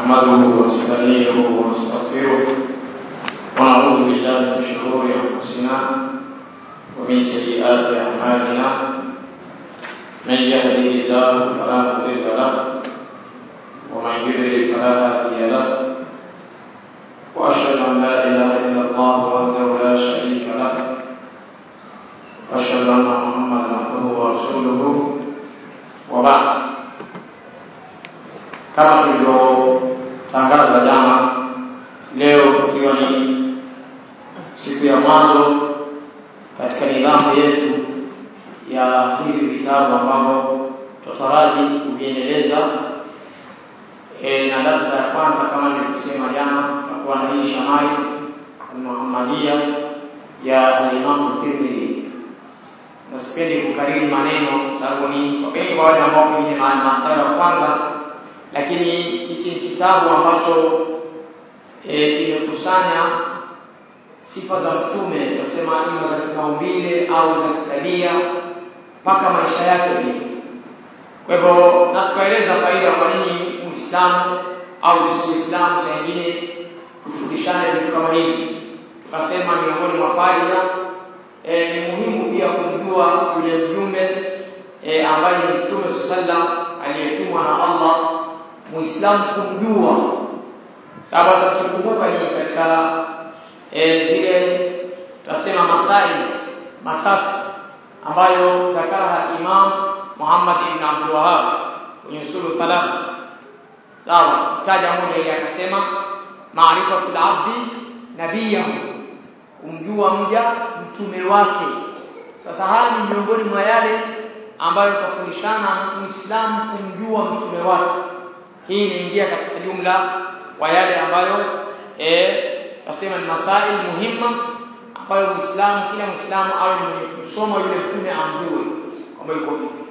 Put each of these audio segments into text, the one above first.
نحمده ونستعينه ونستغفره ونعوذ بالله من شرور انفسنا ومن سيئات اعمالنا من يهده الله فلا مضل له ومن يضلل فلا هادي له واشهد ان لا اله الا الله وحده لا شريك له واشهد ان محمدا عبده ورسوله وبعد kama tulivyotangaza jana leo ikiwa ni siku ya mwanzo katika nidhamu yetu ya hivi vitabu ambavyo tutaraji kuviendeleza e, na darsa ya kwanza kama nilivyosema jana tutakuwa na hii shamai almuhammadia ya alimamu tirmidhi na sipendi kukariri maneno sababu ni wengi kwa wale ambao pengine mara ya kwanza lakini hiki ni kitabu ambacho e, kimekusanya sifa za mtume tunasema ima za kimaumbile au za kitabia mpaka maisha yake pia kwa hivyo na tukaeleza faida kwa nini muislamu au sisi waislamu saa ingine tufundishane vitu kama hivi tukasema miongoni mwa faida e, ni muhimu pia kumjua yule mjumbe e, ambaye ni mtume sallam aliyetumwa na Allah muislamu kumjua sababu tukikumbuka ni katika e, zile tunasema masai matatu ambayo dhakara Imam Muhammad ibn Abdul Wahhab kwenye usulu thalatha sawa taja moja ile akasema maarifatul abdi nabiyahu kumjua mja mtume wake sasa haya ni miongoni mwa yale ambayo tufundishana muislamu kumjua mtume wake hii inaingia katika jumla wa yale ambayo eh nasema ni masail muhimma ambayo muislamu kila muislamu awe ni mwenye kusoma yule mtume amjue kwamba yuko vipi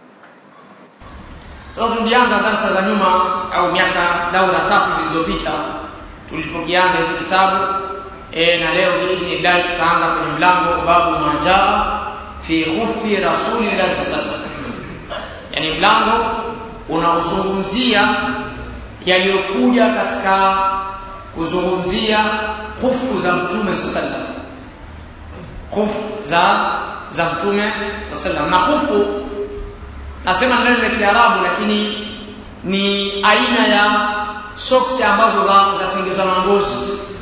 sasa tulianza darasa za nyuma au miaka daura tatu zilizopita tulipokianza hiki kitabu e, na leo biidhnillah tutaanza kwenye mlango babu majaa fi khufi rasulillahi sallallahu alaihi wasallam yani mlango unaozungumzia yaliyokuja katika kuzungumzia hufu za mtume sallallahu hufu za za mtume sallallahu na hufu nasema neno la Kiarabu lakini ni aina ya soksi ambazo za zatengenezwa na ngozi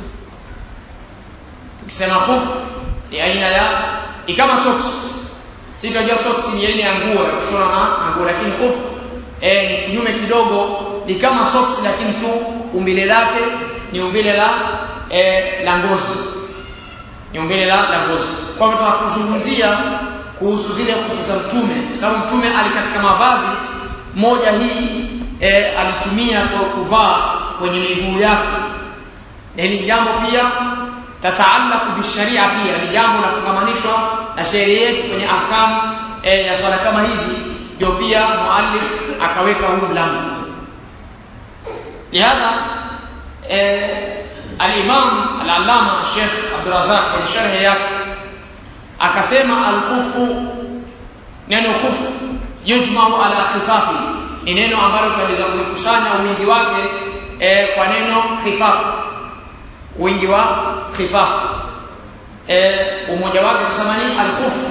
tukisema hufu ni aina ya ikama soksi si tunajua soksi ni aina ya nguo ya kushona na nguo lakini hufu e, ni kinyume kidogo ni kama socks lakini tu umbile lake ni umbile la e, la ngozi ni umbile la la ngozi kwa hivyo tunakuzungumzia kuhusu zile hukumu za mtume kwa sababu mtume alikatika mavazi moja hii e, alitumia kwa kuvaa kwenye miguu yake na hili jambo pia tataalaku bisharia pia ni jambo linafungamanishwa na sheria yetu kwenye ahkamu e, ya swala kama hizi ndio pia muallif akaweka huu mlango lihadha eh, al-Imam al-Allama Sheikh Abdul Razak kwenye sharhi yake akasema al-khufu neno khufu yujma'u ala khifafi ni neno ambalo tunaweza kulikusanya wingi wake eh, kwa neno khifafu wingi wa khifafu eh, umoja wake kusema ni al-khufu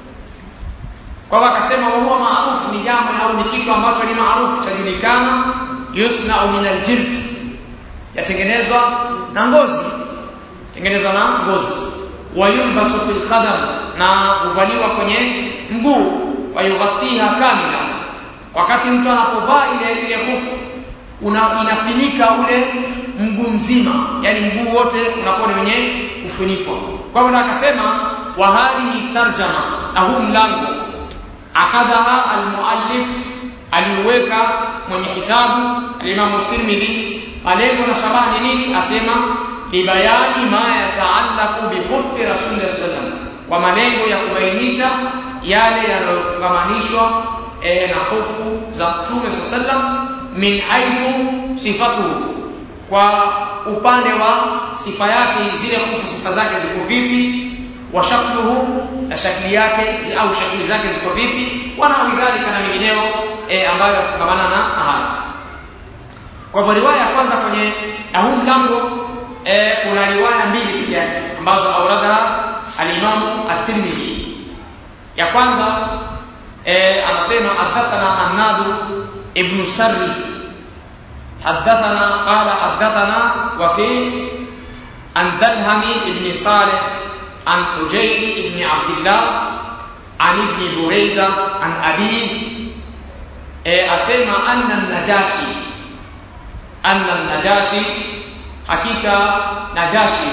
kwa hivyo akasema huwa maarufu ni jambo au ni kitu ambacho ni maarufu chajulikana yusna min aljild yatengenezwa na ngozi tengenezwa na ngozi wayulbasu fil qadam na huvaliwa kwenye mguu fayughathiha kamila wakati mtu anapovaa ile ile hufu una inafinika ule mguu mzima yani mguu wote unakuwa ni wenye kufunikwa kwa hivyo akasema wa hadhihi tarjama na huu mlango akadhaha almuallif aliweka mwenye kitabu alimamu Tirmidhi malengo na shabaha ni nini asema libayani ma yataallaqu bi khuffi rasulillah sallam kwa malengo ya kubainisha yale yanayofungamanishwa e, na hofu za mtume sallam min haithu sifatuhu kwa upande wa sifa yake zile hofu sifa zake ziko vipi wa shakluhu na shakli yake au shakli zake ziko vipi wana lidhalika na mengineo e, ambayo yafungamana na haya kwa hivyo riwaya ya kwanza kwenye na huu mlango e, una riwaya mbili peke yake ambazo auradha alimamu at-Tirmidhi ya kwanza e, anasema hadathana Hannadu ibn Sarri حدثنا قال حدثنا وكيع عن درهم بن صالح عن حجير بن عبد الله عن ابن بريدة عن أبيه أسمى أن النجاشي أن النجاشي حقيقة نجاشي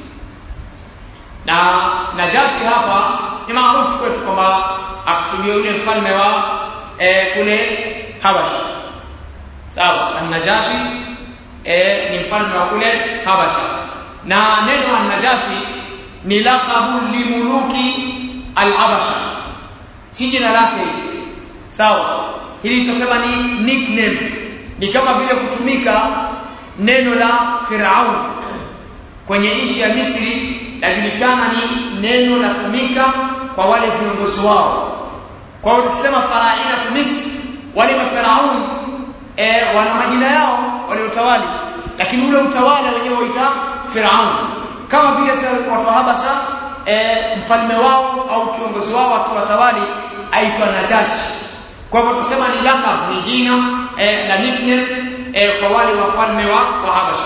na najashi hapa ni maarufu kwetu kwamba akusudia yule mfalme wa e, kule habasha sawa an-najashi e, ni mfalme wa kule habasha na neno an-najashi ni laqabu limuluki al-habasha si jina lake sawa hili tutasema ni nickname ni kama vile kutumika neno la Firaun kwenye nchi ya Misri lajulikana ni neno latumika kwa wale viongozi wao kwa hiyo tukisema faraina Misri wale mafaraun e, wana majina yao waliotawali lakini ule utawala wenyewe waita Firaun kama vile watu wa Habasha e, mfalme wao au kiongozi wao akiwatawali aitwa Najashi kwa hivyo tusema ni lakab ni jina e, na nickname e, kwa wale wafalme wa, wa Habasha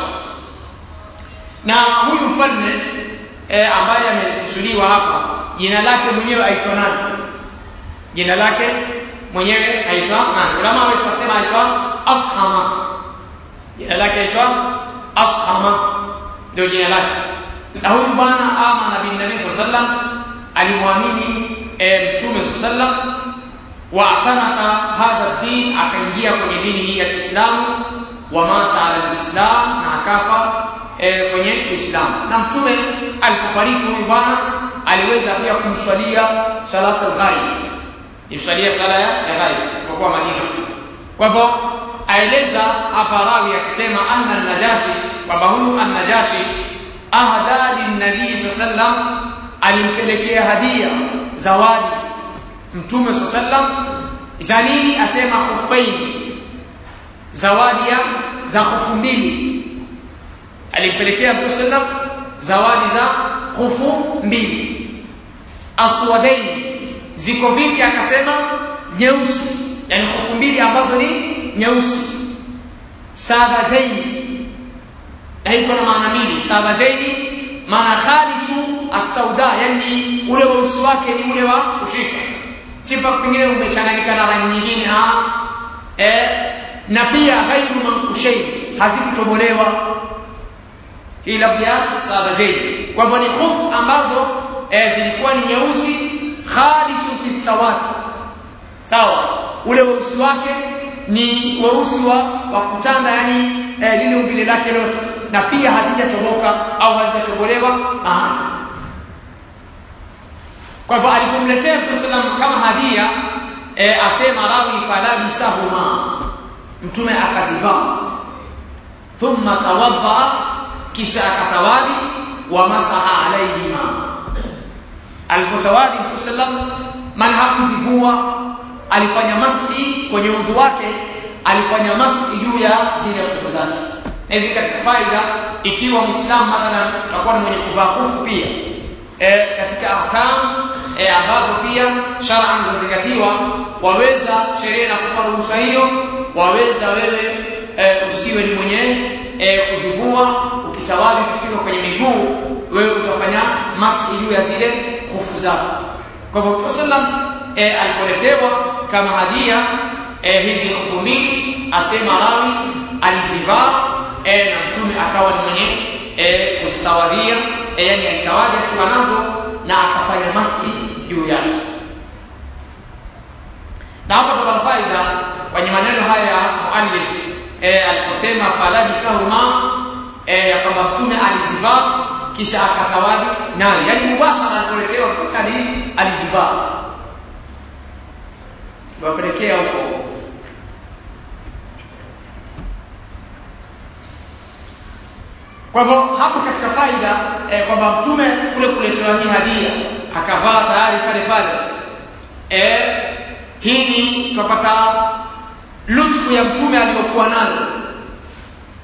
na huyu mfalme e, ambaye amekusudiwa hapa jina lake mwenyewe aitwa nani jina lake mwenyewe aitwa nani ulama wetu wasema aitwa ashama jina lake aitwa ashama ndio jina lake na huyu bwana amana bin nabii sallam alimwamini e, mtume sallam wa atanaka hadha din akaingia kwenye dini hii ya Kiislamu wa mata ala alislam na akafa e, kwenye Uislamu na mtume alipofariki huyu bwana aliweza pia kumswalia salatu al-ghaib imswalia sala ya ghaib kwa kuwa Madina kwa hivyo aeleza hapa rawi akisema anna an-najashi kwamba huyu an-najashi ahda lin-nabii sallam alimpelekea hadia zawadi mtume sallam za nini asema khufaini zawadi ya za khufu mbili alimpelekea mtume sallam zawadi za khufu mbili aswadaini ziko vipi akasema nyeusi yani khufu mbili ambazo ni nyeusi sadajaini na iko na maana mbili sadajaini maana khalisu as-sauda yani ule weusi wake ni ule wa kushika sifa pengine umechanganyika na rangi nyingine ah eh na pia ghairu mankushain hazikutobolewa hii lafzi ya sadajaini kwa hivyo ni khufu ambazo eh, zilikuwa ni nyeusi khalisu fi sawat sawa ule weusi wake ni weusi wa, wa kutanda yani eh, lile umbile lake lote na pia hazijatoboka au hazijatobolewa mahali kwa hivyo alipomletea Mtume sallam kama hadia e, asema rawi falabisahuma mtume akazivaa thumma tawadha kisha akatawadi wa masaha alaihima alipotawadi Mtume sallam man hakuzivua alifanya maski kwenye udhu wake alifanya maski juu ya zile nguo zake na hizi katika faida ikiwa muislamu mathalan utakuwa ni mwenye kuvaa hufu pia e, katika ahkam e, ambazo pia shar'an zazingatiwa waweza sheria na kupa ruhusa hiyo waweza wewe e, usiwe ni mwenye e, kuzivua ukitawali kufika kwenye miguu wewe utafanya maski juu ya zile hufu zako kwa hivyo Mtume sallam e, alipoletewa kama hadia e, hizi hufu mbili asema rawi alizivaa e, na mtume akawa ni mwenye e, kuzitawadhia e, yani alitawadhi akiwa nazo na akafanya maski juu yake na hapa tupata faida kwenye maneno haya ya muallif e, aliposema falabisahuma e, ya kwamba mtume alizivaa kisha akatawadhi nayo yani mubashara alipoletewa ali alizivaa tuwapelekea huko Kwa hivyo hapo katika faida eh, kwamba mtume kule kuletewa hii hadia akavaa tayari pale pale. Eh, hii ni tupata lutfu ya mtume aliyokuwa nayo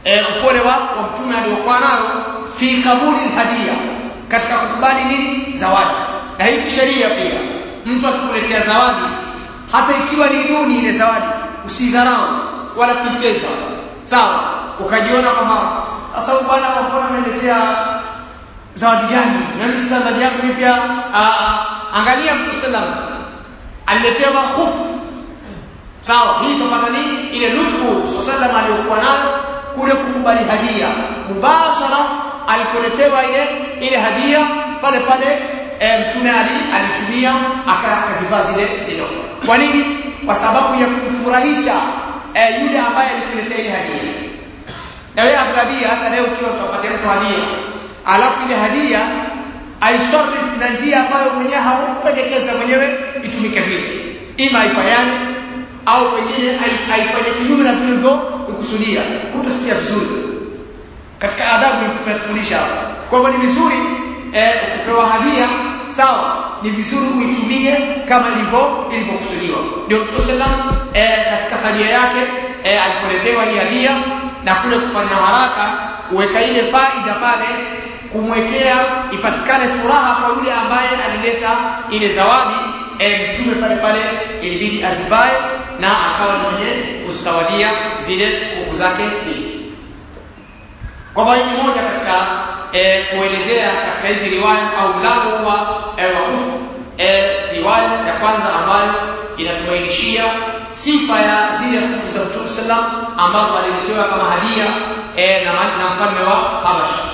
e, upole wa, wa mtume aliokuwa nalo fi kabuli hadia katika kukubali nini zawadi na hii kisheria pia mtu akikuletea zawadi hata ikiwa ni duni ile zawadi usidharau wala kuipeza sawa ukajiona kwamba sasa huyu bwana mbona ameniletea zawadi gani na mimi sina zawadi yangu mimi pia angalia mtu sallam aliletewa hufu sawa hii tupata nini ile lutfu sallam aliyokuwa nayo kule kukubali hadia mubashara alipoletewa ile ile hadia pale pale e, mtume ali alitumia akazivaa zile zile kwa nini kwa sababu ya kumfurahisha e, yule ambaye alikuletea ile hadia na wewe aghlabia hata leo ukiwa utapatia mtu hadia alafu ile hadia aisarif na njia ambayo mwenyewe haupendekeza mwenyewe itumike vile ima haifanyane au pengine haifanye kinyume na vile ulivyokusudia hutasikia vizuri katika adabu tumetufundisha hapa kwa hivyo ni vizuri eh, ukipewa hadia sawa ni vizuri uitumie kama ilivyo ilivyokusudiwa ndio Mtume sallam eh, katika hadia yake eh, alipoletewa hii hadia na kule kufanya haraka uweka ile faida pale kumwekea ipatikane furaha kwa yule ambaye alileta ile zawadi e, mtume pale pale ilibidi azivae na akawa ni mwenye kuzitawadia zile nguvu zake mbili kwa hivyo ni moja katika e, kuelezea katika hizi riwaya au mlango wa e, wakufu e, riwaya ya kwanza ambayo inatubainishia sifa ya zile kufu za Mtume sallam ambazo aliletewa kama hadia e, na, na mfalme wa Habasha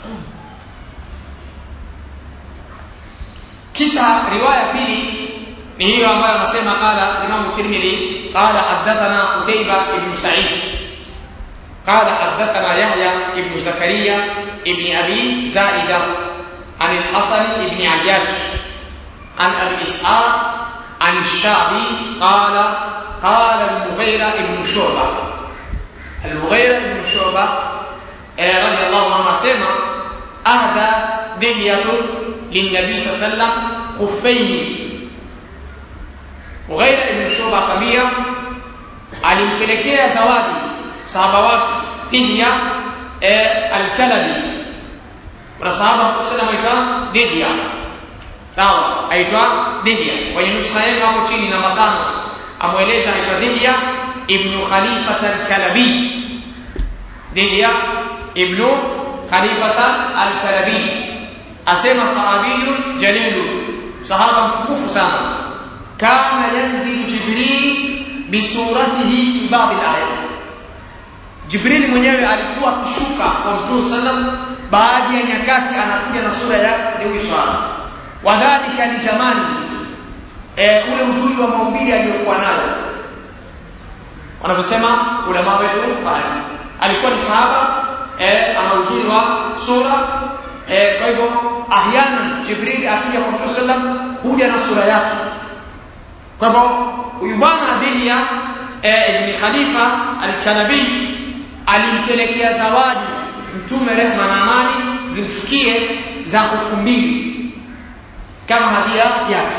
kisha riwaya pili ni hiyo ambayo anasema qala Imam Tirmidhi qala hadathana Qutayba ibn Sa'id قال حدثنا يحيى ابن زكريا ابن ابي زائده عن الحسن ابن عياش عن ابي اسحاق عن الشعبي قال قال المغيرة ابن شعبة المغيرة ابن شعبة رضي الله عنه سمع أهدى دهية للنبي صلى الله عليه وسلم خفين Mughaira ibn Shuba akamwambia alimpelekea zawadi sahaba wake Dihya e, al-Kalabi. Kuna sahaba kusema aitwa Dihya. Sawa, aitwa Dihya. Kwenye nuskha yenu hapo chini namba tano amweleza aitwa Dihya ibn Khalifat al-Kalabi. Dihya ibn Khalifat al-Kalabi. Asema sahabiyun jalilun, sahaba mtukufu sana. كان ينزل جبريل بصورته في بعض الآيات Jibrili mwenyewe alikuwa akishuka kwa Mtume sallam baadhi ya nyakati anakuja na sura ya huyu swala. Wadhalika ni jamani e, ule uzuri wa maumbile aliyokuwa nayo. Wanavyosema ulama wetu baadhi. Alikuwa ni sahaba e, ana uzuri wa sura e, kwa hivyo ahyana Jibril akija kwa Mtume sallam huja na sura yake kwa hivyo huyu bwana Dihya eh, ibn Khalifa al-Kalabi alimpelekea zawadi mtume rehma na amani zimshukie za kufu mbili kama hadia yake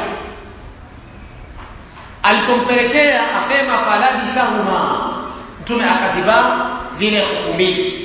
alipompelekea asema falabisahuma mtume akazivaa zile kufu mbili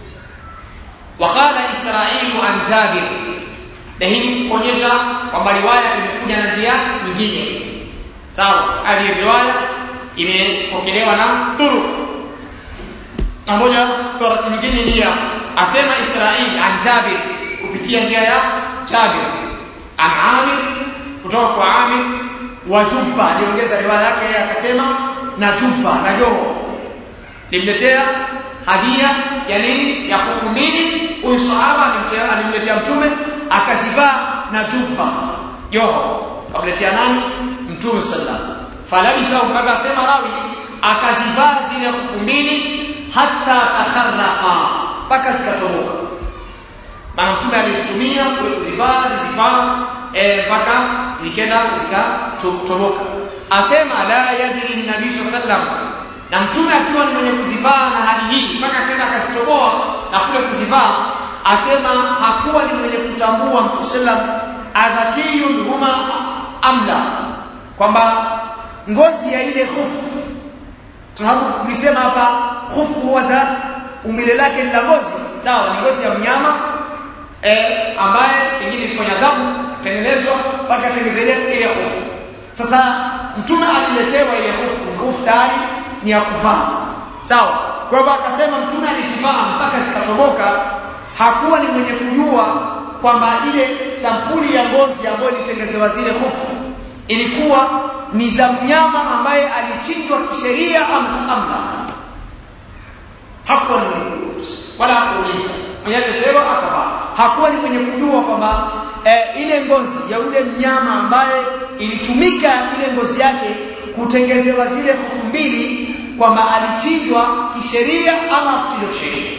وقال إسرائيل عن جابر na hii ni kuonyesha kwamba riwaya imekuja na njia nyingine sawa hadi riwaya imepokelewa na turu na moja tarati nyingine ni ya asema Israil an Jabir kupitia njia ya Jabir an Amir kutoka kwa Amir wa Jubba aliongeza riwaya yake akasema na Jubba na Joho limletea hadia ya nini ya kufu mbili huyu sahaba alimletea mtume akazivaa na Jubba Joho kamletea nani mtume sallallahu falabisa mpaka sema rawi akazivaa zile kufu mbili hata takharraqa mpaka zikatoboka maana mtume alizitumia kule kuzivaa zizivaa mpaka e, zikenda zikatoboka asema la yadri nabii sallam na mtume akiwa ni mwenye kuzivaa na hali hii mpaka akaenda akazitoboa na kule kuzivaa asema hakuwa ni mwenye kutambua mtume sallam adhakiyun huma amla kwamba ngozi ya ile hufu sababu tulisema hapa hufu huwa za umbile lake ni la ngozi sawa ni ngozi ya mnyama eh, ambaye pengine ilifanya damu tengenezwa mpaka tengenezele ile hofu sasa mtume aliletewa ile hofu hofu tayari ni ya kuvaa sawa kwa hivyo akasema mtume alizivaa mpaka zikatoboka hakuwa ni mwenye kujua kwamba ile sampuli ya ngozi ambayo ilitengezewa zile hofu ilikuwa ni za mnyama ambaye alichinjwa kisheria ama amla hakuwa ni mwenye wala hakuuliza mwenye aliletewa akavaa hakuwa ni mwenye kujua kwamba e, ile ngozi ya ule mnyama ambaye ilitumika ile ngozi yake kutengezewa zile hofu mbili kwamba alichinjwa kisheria ama kuchinjwa kisheria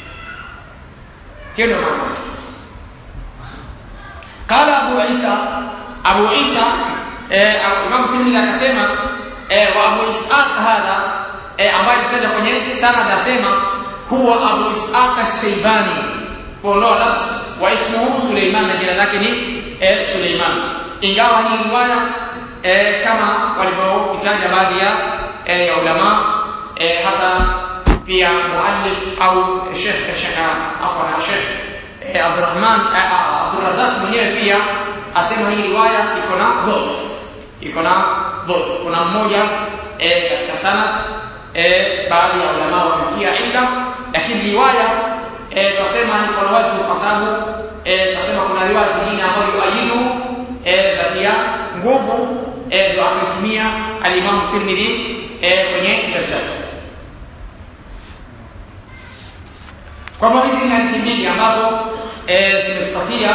tendo maana قال ابو عيسى ابو عيسى امام ترمذي akasema wa abu ishaq hadha ambaye tutaja kwenye sanad asema huwa abu ishaq ash-shaybani kwa nafsi wa ismuhu suleiman na jina lake ni suleiman ingawa hii riwaya kama walivyoitaja baadhi ya ya ulama hata pia muallif au sheikh sheikh afwan sheikh Abdurrahman Abdurrazak mwenyewe pia asema hii riwaya iko na dhofu iko na dhofu kuna mmoja e, katika sanad e, baadhi ya ulama wametia illa lakini riwaya e, tunasema ni kwa wajhu kwa sababu e, tunasema kuna riwaya zingine ambazo yuayidu e, zatia nguvu e, ndio akaitumia al-Imam Tirmidhi e, kwenye kitabu chake kwa hivyo hizi ni hadithi mbili ambazo e, zimetupatia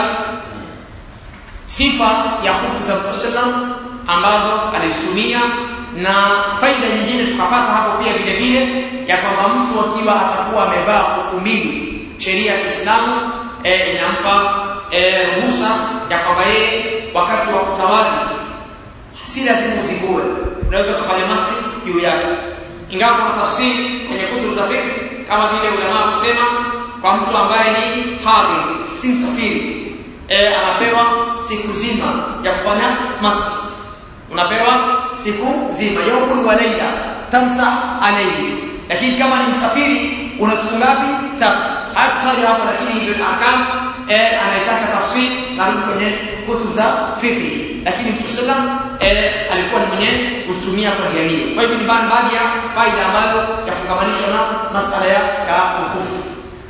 sifa ya hofu za Mtume sallam ambazo alizitumia na faida nyingine tukapata hapo pia vile vile ya kwamba mtu akiwa atakuwa amevaa hofu mbili sheria ya Kiislamu e, inampa e, ruhusa ya kwamba yeye wakati wa kutawali si lazima uzingue unaweza kufanya masi juu yake ingawa kuna tafsiri kwenye kutubu za fiqh kama vile ulama kusema kwa mtu ambaye ni hadhi si msafiri e, anapewa siku nzima ya kufanya masi unapewa siku nzima yaumul wa laila tamsa alayhi lakini kama ni msafiri una siku ngapi tatu hakutaja hapo lakini hizo ahkam e, anaitaka tafsiri tarudi kwenye kutubu za fiqh lakini Mtume sallam e, alikuwa ni mwenye kutumia kwa njia hiyo kwa hivyo ni baadhi ya faida ambazo yafungamanishwa na masala ya, ya kuhufu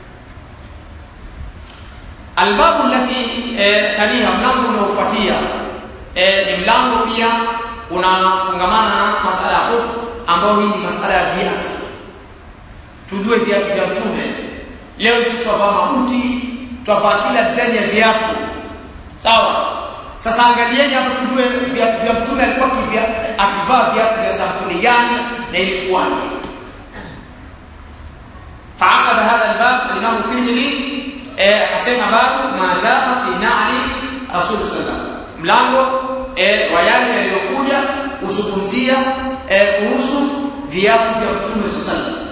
albabu lati e, taliha mlango unaofuatia e, ni mlango pia unafungamana na masala ya hofu ambao hii ni masala ya viatu tujue viatu vya mtume leo sisi twavaa mabuti twavaa kila design ya viatu sawa sasa angalieni hapa tujue viatu vya mtume alikuwa kivya akivaa viatu vya sampuli gani na ilikuwaje فعقد هذا الباب الإمام الترمذي akasema babu ma jaa fi na'li rasul sallallahu mlango wa yale yaliyokuja kuzungumzia kuhusu viatu vya mtume sallallahu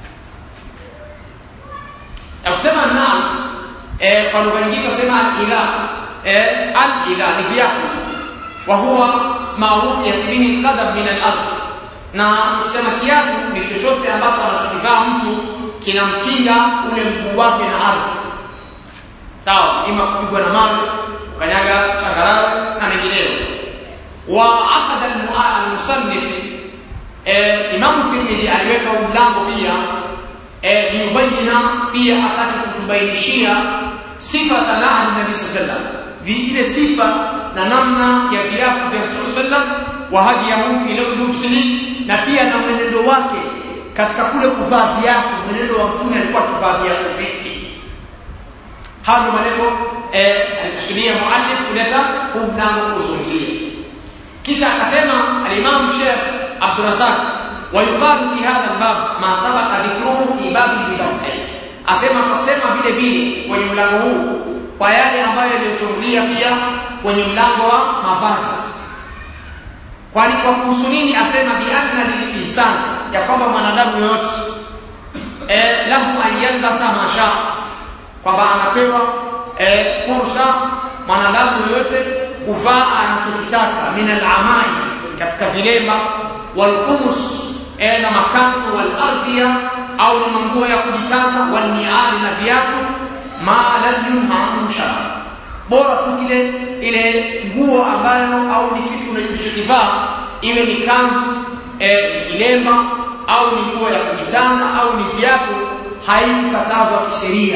akusema naam kwa lugha nyingine tunasema al-ila al-ila ni viatu wa huwa ma yatibini qadam min al-ard na ukisema kiatu ni chochote ambacho anachokivaa mtu kinamkinga ule mguu wake na ardhi sawa ima kupigwa na mawe ukanyaga changarawe na mengineyo wa akada al-musannif eh, Imam Tirmidhi aliweka mlango pia eh, liyubayina pia ataki kutubainishia sifa talaa nabii sallam vile sifa na namna ya viatu vya Mtume sallam wa hadiyahu ila lubsihi na pia na mwenendo wake katika kule kuvaa viatu mwenendo wa Mtume alikuwa akivaa viatu vipi haya ndio malengo eh, alikusudia muallif kuleta huu mlango kuzungumzia kisha akasema al-Imam Sheikh Abdul Razak ويقال في هذا الباب ما سبق ذكره في باب اللباس asema kasema vile vile kwenye mlango huu kwa yale ambayo yaliyotangulia pia kwenye mlango wa mavazi kwani kwa kuhusu nini asema bi anna lil insan ya kwamba mwanadamu yoyote eh lahu an yalbasa masha kwamba anapewa e, fursa mwanadamu yoyote kuvaa anachokitaka min al-amai katika vilemba wal qumus e, na makanzu wal ardhiya au ni manguo ya kujitanda waniali na viatu ma lam yunha anhu shara bora tu kile ile nguo ambayo au ni kitu unachokivaa iwe ni kanzu e, kilemba au ni nguo ya kujitanda au ni viatu haikukatazwa kisheria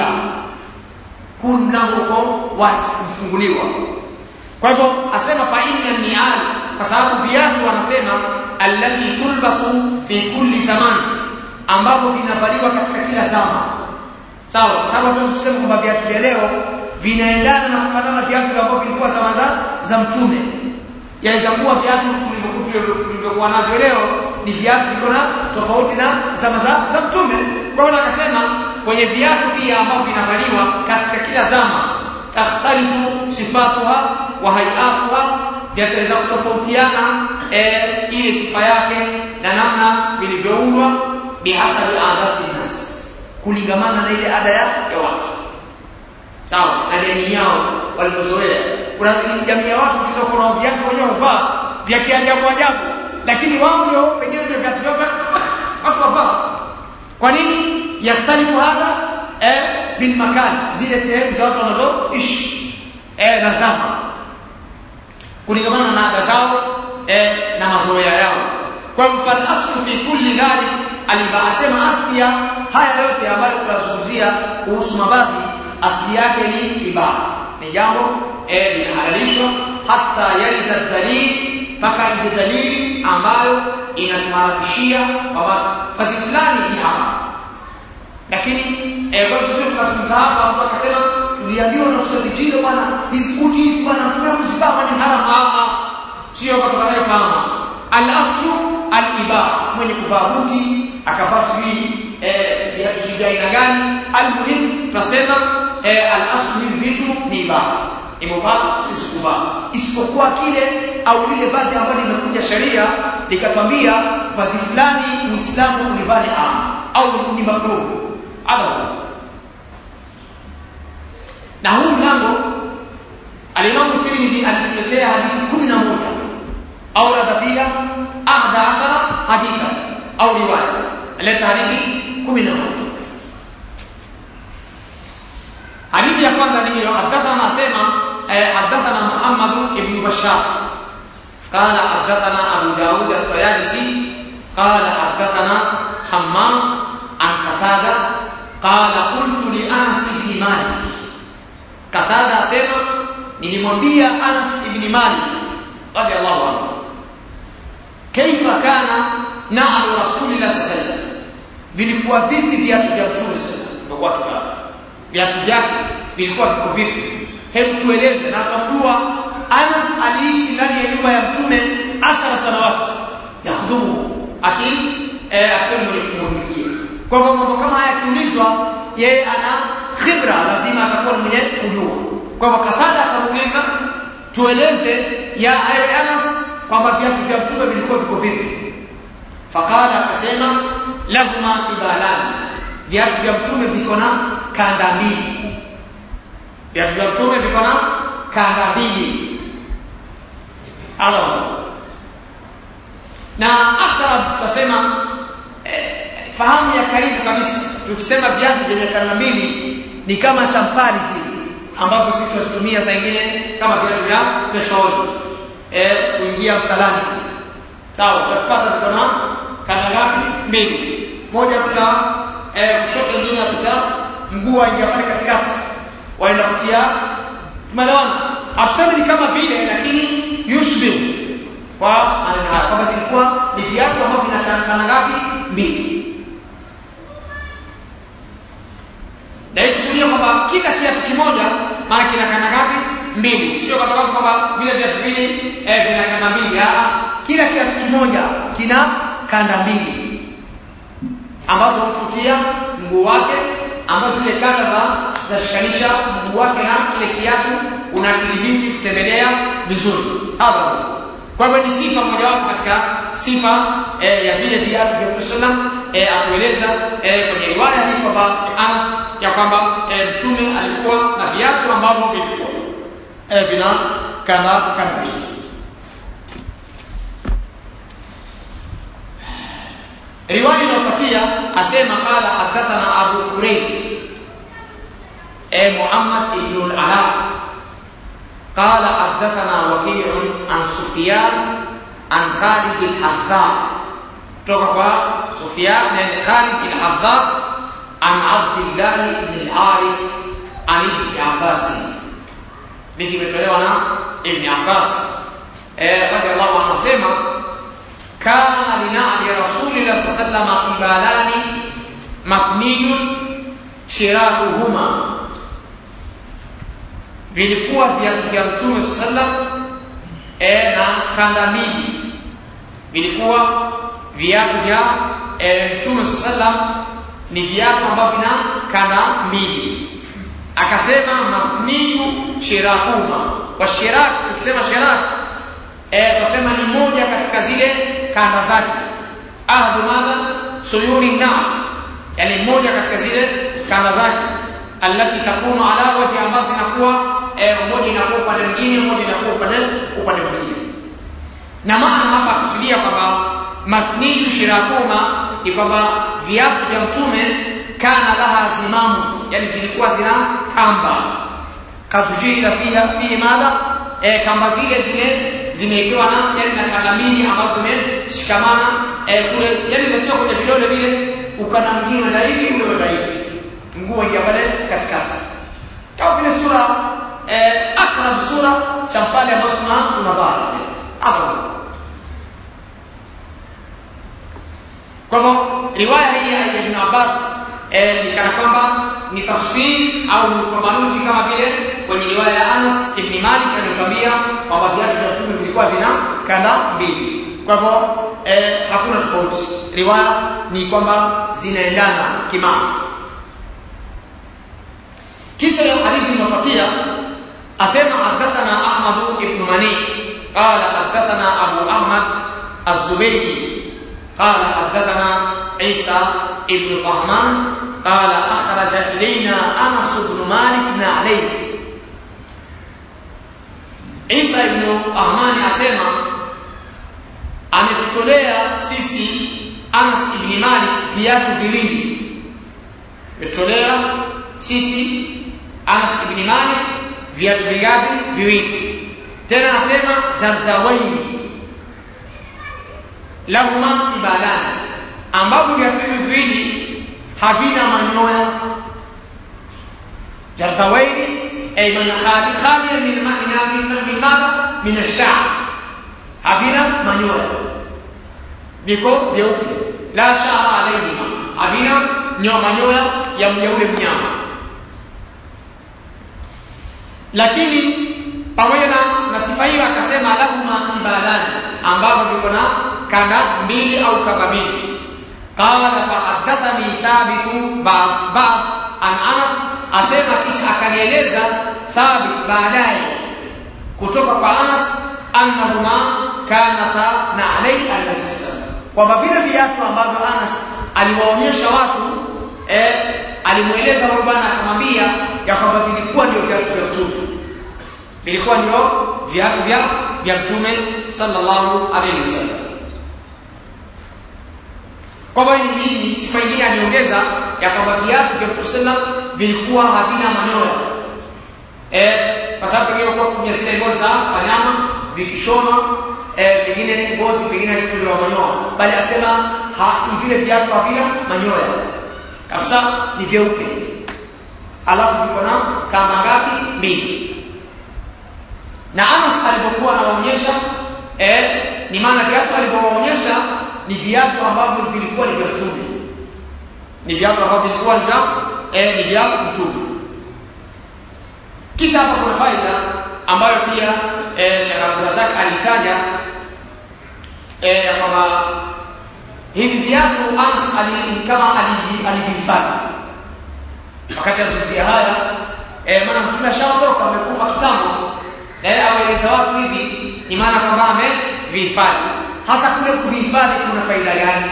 huu mlango uko wazi kufunguliwa kwa hivyo asema fa inna ni'al kwa sababu viatu wanasema alladhi tulbasu fi kulli zaman ambapo vinavaliwa katika kila zama sawa kwa sababu hatuwezi kusema kwamba viatu vya leo vinaendana na kufanana na viatu ambavyo vilikuwa zama za za mtume yaweza kuwa viatu tulivyokuwa navyo leo ni viatu viko na tofauti na zama za, za mtume kwa hiyo akasema kwenye viatu pia ambavyo vinavaliwa katika kila zama takhtalifu sifatuha wa hayatuha vyataweza kutofautiana e, ile sifa yake na namna vilivyoundwa bihasabi adati nas kulingamana na ile ada ya, ya watu sawa na jamii yao walivyozoea kuna jamii ya watu kidogo na viatu wenyewe wavaa vya kiajabu ajabu lakini wao ndio pengine ndio viatu vyao watu wavaa kwa nini yaktalifu hadha eh, bil makan zile sehemu za watu wanazoishi eh, na zama kulingamana na ada zao eh, na mazoea yao kwa hivyo fal aslu fi kulli dhalik aliba asema asli ya haya yote ambayo tunazungumzia kuhusu mavazi asli yake ni ibaha ni jambo eh, linahalalishwa hata yarida dalil mpaka ije dalili ambayo inatuharamishia kwamba vazi fulani ni haramu lakini eh, kwa vizuri tukazungumza hapa mtu akasema tuliambiwa na ustadhi jile bwana hizi buti hizi bwana mtume kuzivaa ni haram ah ah sio kutoka nayo fahamu al-aslu al-ibaha mwenye kuvaa buti akavaa sijui eh viatu sijui aina gani almuhim tutasema eh, al-aslu hivi vitu ni ibaha imevaa sisi kuvaa isipokuwa kile au lile vazi ambalo limekuja sheria likatwambia vazi fulani muislamu ulivaa ni haram au ni makruh adhabu na huu mlango alimamu Tirmidhi alituletea hadithi 11 au radha fiha ahda ashara haditha au riwaya aleta hadithi 11 hadithi ya kwanza ni hiyo hadathana asema hadathana Muhammad ibn Bashar قال حدثنا أبو داود الطيالسي قال حدثنا حمام عن قتادة قال قلت لأنس بن مالك قتادة أسمع nilimwambia Anas ibn Malik radiyallahu anhu kaifa kana na'lu rasulillah sallallahu alaihi wasallam vilikuwa vipi viatu vya mtume sallallahu alaihi wasallam viatu vyake vilikuwa viko vipi hebu tueleze na tambua Anas aliishi ndani ya nyumba ya mtume ashara sanawati yahudumu akili eh, akiwa mwenye kumhudumikia kwa hivyo mambo kama haya yakiulizwa yeye ana khibra lazima atakuwa mwenye kujua kwa hivyo Katada akamuuliza tueleze ya ewe Anas kwamba viatu vya mtume vilikuwa viko vipi fakala akasema lahuma ibalani viatu vya mtume viko na kanda mbili viatu vya mtume viko na kanda mbili alamu na akrab tutasema eh, fahamu ya karibu kabisa tukisema viatu vyenye kanda mbili ni kama champali zile ambazo sisi tunazitumia saa nyingine kama viatu vya petroli eh kuingia msalani sawa tutapata viko na kanda ngapi mbili moja kuta eh kushoto nyingine kuta mguu aingia pale katikati waenda kutia tumeelewana hatusemi ni kama vile lakini yushbi kwa maneno haya kwamba zilikuwa ni viatu ambavyo vina kanda ngapi mbili na hii kusudia kwamba kila kiatu kimoja maana kina kanda ngapi mbili sio kwa sababu kwamba vile viatu vile eh, vina kanda mbili ah kila kiatu kimoja kina kanda mbili ambazo hutukia mguu wake ambazo zile kanda za zashikanisha mguu wake na kile kiatu unakidhibiti kutembelea vizuri hadha kwa hivyo ni sifa mojawapo katika sifa eh, ya vile viatu vya Mtume sallam eh, atueleza eh, kwenye riwaya hii kwamba Anas ya kwamba eh, mtume alikuwa na viatu ambavyo vilikuwa eh, vina kanda kanda mbili riwaya inayofuatia asema qala hadathana abu kurayb e muhammad ibn al-ala قال حدثنا وكيع عن سفيان عن خالد الحذاء توقع سفيان عن خالد الحذاء عن عبد الله بن الحارث عن ابن عباس niki imetolewa na Ibn Abbas eh radhiallahu anhu anasema kana linali rasulillah sallallahu alaihi ibalani mafniyun shirakuhuma vilikuwa viatu vya mtume sallam e, na kanda mbili vilikuwa viatu vya e, mtume sallam ni viatu ambavyo vina kanda mbili akasema mafniyu shirakuma wa shirak tukisema shirak eh tunasema ni moja katika zile kanda zake ahdu madha suyuri na yani moja katika zile kanda zake allati takunu ala wajhi ambazo inakuwa eh, moja inakuwa upande mwingine moja inakuwa upande upande mwingine na maana hapa kusudia kwamba mafniyu shirakuma ni kwamba viatu vya mtume kana laha zimamu yani zilikuwa zina kamba katujira fiha fihi madha e, kamba zile zime zimewekewa na yani na kanda mbili ambazo zimeshikamana e, kule yani zinatoka kwenye vidole vile ukanda mwingine na hivi ule wa hivi mguu ingia pale katikati kama vile sura e, akrab sura cha pale ambazo tuna tunavaa hapo kwa hivyo riwaya hii ya Ibn Abbas eh, ni kana kwamba ni tafsiri au ni upambanuzi kama vile kwenye riwaya ya Anas ibn Malik aliyotuambia kwamba viatu vya mtume vilikuwa vina kanda mbili. Kwa hivyo eh, hakuna tofauti. Riwaya ni kwamba zinaendana kimama. Kisha hadithi inayofuatia asema hadathana Ahmad ibn Mani qala hadathana Abu Ahmad az-Zubaydi قال حدثنا عيسى ابن طهمان قال أخرج إلينا أنس بن مالك عليه Isa ibn Ahmani asema ametutolea sisi Anas ibn Malik viatu viwili. Ametutolea sisi Anas ibn Malik viatu vingapi? Viwili. Tena asema jardawaini lahuma ibalani ambapo viatu hivi viwili havina manyoya jardawaini ay man khali khali min min min madha min ash-sha'r havina manyoya viko vyeupe la sha'ra alayhima havina nyoa manyoya ya mjaule mnyama lakini pamoja na na sifa hiyo akasema lahuma ibalani ambavyo viko na kanda mbili au kamba mbili qala fahaddathani thabit ba'd an anas asema kisha akanieleza thabit baadaye kutoka kwa anas annahuma kanata na alayhi annabi sallallahu kwamba vile viatu ambavyo anas aliwaonyesha watu eh, alimueleza huyo bwana akamwambia ya kwamba vilikuwa ndio viatu vya mtume vilikuwa ndio viatu vya vya mtume sallallahu alaihi wasallam kwa hivyo ni sifa nyingine aliongeza ya kwamba viatu vya mtume sallam vilikuwa havina manyoya eh kwa sababu pengine kwa kutumia zile ngozi za wanyama vikishonwa eh pengine ngozi pengine haikutolewa manyoya bali asema ha, vile viatu havina manyoya kabisa ni vyeupe alafu viko na kamba ngapi mbili na Anas alipokuwa anawaonyesha eh ni maana viatu alivyowaonyesha ni viatu ambavyo vilikuwa ni vya mtume ni viatu ambavyo vilikuwa ni vya eh ni vya mtume kisha hapa kuna faida ambayo pia eh Sheikh Abdulrazak alitaja eh ya kwamba hivi viatu Anas ali kama alivihifadhi wakati azungumzia haya eh maana mtume ashaondoka amekufa kitambo na yeye awaeleza watu hivi ni maana kwamba amevihifadhi hasa kule kuvihifadhi kuna faida gani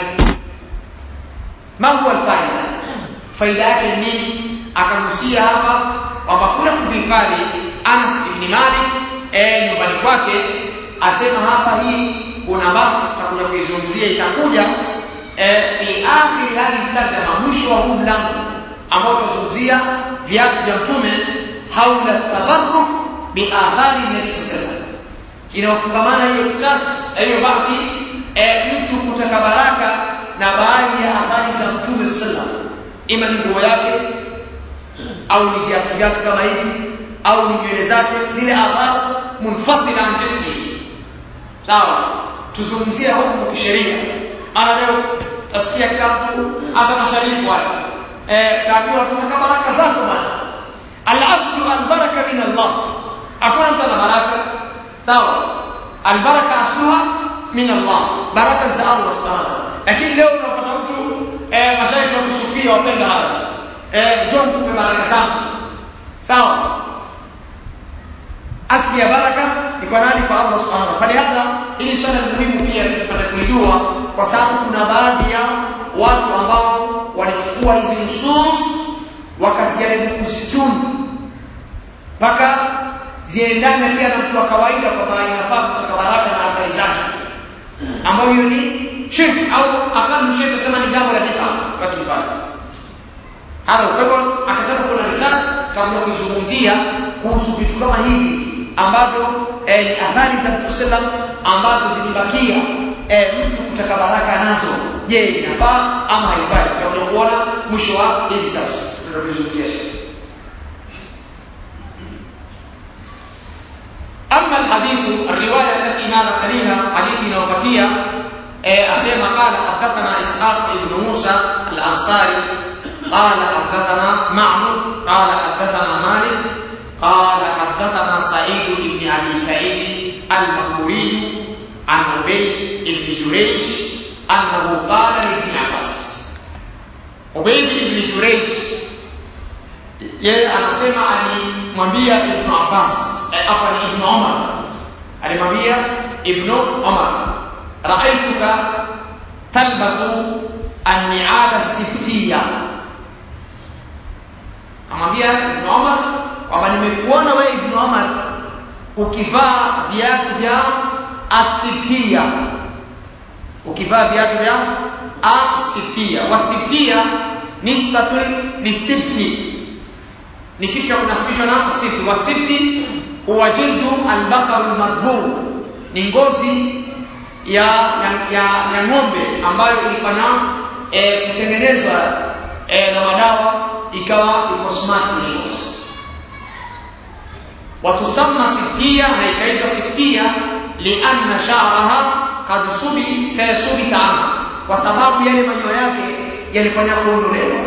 mambo alfaida faida yake ni nini akagusia hapa kwamba kule kuvihifadhi Anas ibn Malik eh nyumbani kwake asema hapa hii kuna mambo tutakuja kuizungumzia itakuja eh, fi akhir hadhihi tarjama mwisho wa huu mlango ambao tutazungumzia viatu vya mtume haula tabarruk bi athari nabii sallallahu inawafungamana hiyo kisasi hiyo baadhi e, mtu kutaka baraka na baadhi ya athari za mtume sallallahu ima ni nguo yake au ni viatu vyake kama hivi au ni nywele zake zile athari munfasila an jismi sawa tuzungumzie hukumu kisheria maana leo nasikia kila mtu hasa mashariki wale eh taambiwa tunataka baraka zako bwana al-aslu al-baraka min Allah hakuna mtu ana baraka sawa al-baraka asluha min Allah baraka za Allah subhanahu lakini leo unapata mtu eh mashaikh wa kusufia wapenda haya eh njoo kupe baraka zangu sawa asli ya baraka ni kwa nani kwa Allah subhanahu wa ta'ala hili swala muhimu pia tupate kulijua kwa sababu kuna baadhi ya watu ambao walichukua hizi nusus wakazijaribu kuzituni mpaka ziendane pia na mtu wa kawaida kwamba inafaa kutaka baraka na athari zake ambayo hiyo ni shirki au akamu shirki sema ni jambo la bid'a kwa mfano hapo kwa hivyo akasema kuna risala tutakuja kuizungumzia kuhusu vitu kama hivi ambavyo eh, ni athari za Mtume sallam ambazo zilibakia eh, mtu kutaka baraka nazo je inafaa ama haifai tutakuja kuona mwisho wa hili sasa tutakuzungumzia أما الحديث الرواية التي ماذا تليها حديث نوفتية أسيما قال حدثنا إسحاق بن موسى الأنصاري قال حدثنا معمر قال حدثنا مالك قال حدثنا سعيد بن أبي سعيد المقبوري عن عبيد بن جريج أنه قال لابن عباس عبيد بن جريج yeye anasema alimwambia Ibn Abbas eh, afani Ibn Umar alimwambia Ibn Umar raaituka talbasu an-ni'ala siftiya amwambia Ibn Umar kwamba nimekuona wewe Ibn Umar ukivaa viatu vya asifia ukivaa viatu vya asifia wasifia nisbatun lisifti ni kitu cha kunasibishwa na sifti wa sifti huwa jildu albakar almadbur ni ngozi ya ya, ya, ya ng'ombe ambayo ilifanya e, kutengenezwa e, na madawa ikawa iko smart ni ngozi watusamma siftia na ikaitwa siftia lianna sha'raha kad subi sayasubita anha kwa sababu yale manyoya yake yalifanya kuondolewa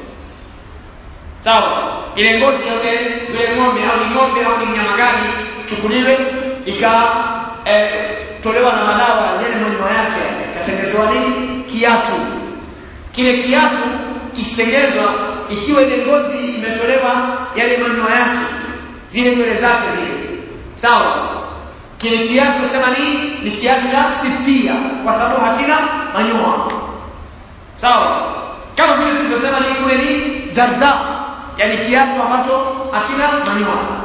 sawa ile ngozi ya yule ng'ombe au ni ng'ombe au ni mnyama gani chukuliwe ika eh, tolewa na madawa yale manyoya yake katengezewa nini kiatu kile kiatu kikitengezwa ikiwa ile ngozi imetolewa yale manyoya yake zile nywele zake zile sawa kile kiatu sema nini ni kiatu cha sifia kwa sababu hakina manyoya sawa kama vile tulivyosema ni kule ni jarda yani kiatu ambacho hakina manyoya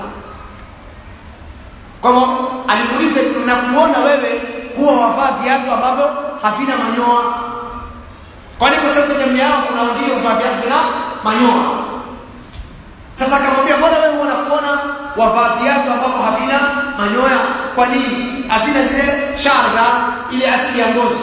kwa hivyo alimuuliza na kuona wewe huwa wavaa viatu ambavyo havina manyoya kwani kwa sababu jamii yao kuna wengine huvaa viatu vina manyoya sasa akamwambia mbona wewe unakuona wavaa viatu ambavyo havina manyoya kwa nini hazina zile shara za ile asili ya ngozi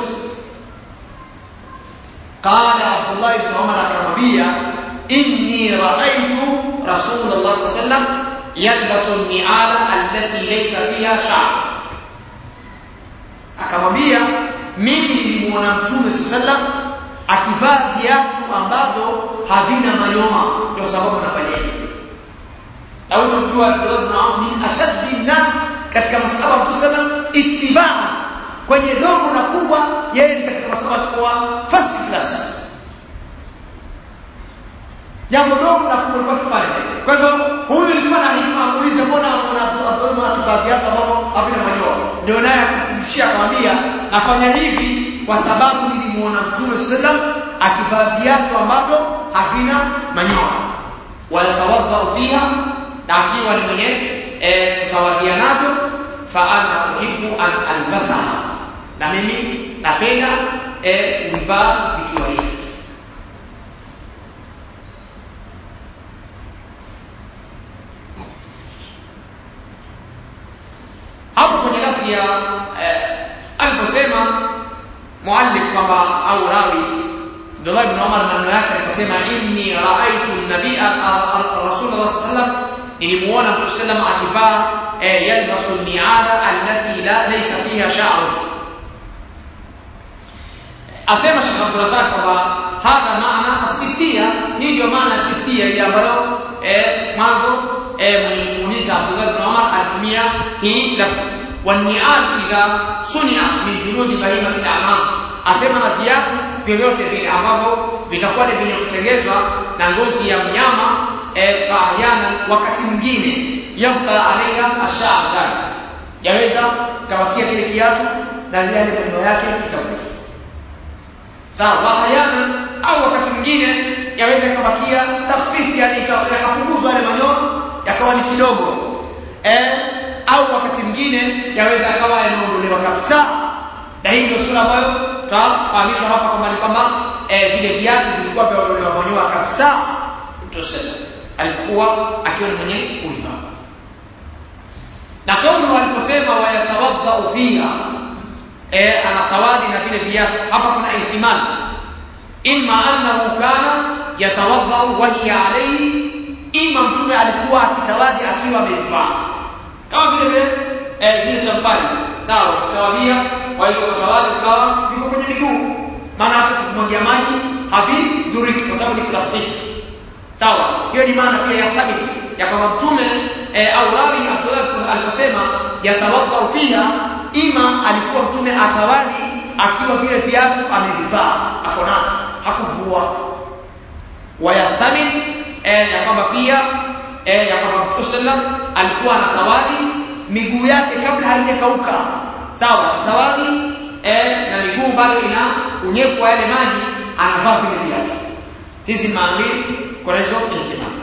قال عبد الله بن عمر akamwambia inni raaitu rasulullah sallallahu alaihi wasallam yalbasu ni'ala allati laysa fiha sha'r akamwambia mimi nilimuona mtume sallallahu akivaa viatu ambavyo havina manyoya ndio sababu nafanya hivi au tunajua Abdullah min ashaddi nas katika masahaba wa sallam ittibaa kwenye dogo na kubwa yeye ni katika masahaba kwa first class jambo dogo na kubwa kwa kufanya kwa hivyo huyu alikuwa na hikma amuulize mbona anaona Abdullah akivaa viatu ambavyo havina manyoya ndio naye akafundishia akamwambia nafanya hivi kwa sababu nilimuona mtume sallam akivaa viatu ambavyo havina manyoya wala tawadha fiha na akiwa ni mwenye e, kutawadhia navyo fa ana uhibbu an albasaha na mimi napenda eh kuvivaa vikiwa hivi hapo kwenye lafzi ya eh, aliposema muallif kwamba au rawi Abdullah ibn Umar maneno yake aliposema inni raaitu an-nabiyya Rasulullah sallam nilimuona Mtume sallam akivaa eh, yalbasu al-ni'ala allati la laysa fiha sha'r asema Sheikh Abdul Razak kwamba hadha maana asitia hii ndio maana asitia ile ambayo eh, mwanzo eh, mlimuuliza Abdullah ibn Umar alitumia hii lafzi والنعال إذا صنع من جلود بهيمة الأنعام asema na viatu vyovyote vile ambavyo vitakuwa ni vyenye kutengenezwa na ngozi ya mnyama e, fahyana wakati mwingine yabqa alaiha ashar ndani yaweza kawakia kile kiatu na yale maneno yake kikavufu sawa wahyana au wakati mwingine yaweza kawakia takhfif yani yakapunguzwa yale manyoya yakawa ni kidogo eh au wakati mwingine yaweza akawa yameondolewa kabisa na hii ndio sura ambayo tutafahamishwa hapa kwamba ni kwamba eh, vile viatu vilikuwa vyaondolewa manyoya kabisa tuseme alikuwa akiwa ni mwenye kuivaa na kauli waliposema wayatawadha fiha eh, anatawadi na vile viatu hapa kuna ihtimal imma annahu kana yatawadha wa hiya alayhi ima mtume alikuwa akitawadi akiwa amevaa kama vile vile eh, zile champali sawa kutawadhia kwa hiyo kutawadhi ukawa viko kwenye miguu maana hata kumwagia maji havidhuriki kwa sababu ni plastiki sawa hiyo ni maana pia ya thabiti ya kwamba mtume eh, au rawi Abdullah aliposema yatawadha fiha ima alikuwa mtume atawadhi akiwa vile viatu amevivaa ako navyo hakuvua wayathamin eh, ya kwamba pia eh, ya kwamba Mtume sallam alikuwa anatawadhi miguu yake kabla haijakauka sawa tawadhi eh, na miguu bado ina unyevu wa yale maji anavaa vile viatu hizi maamili kwa hizo ihtimam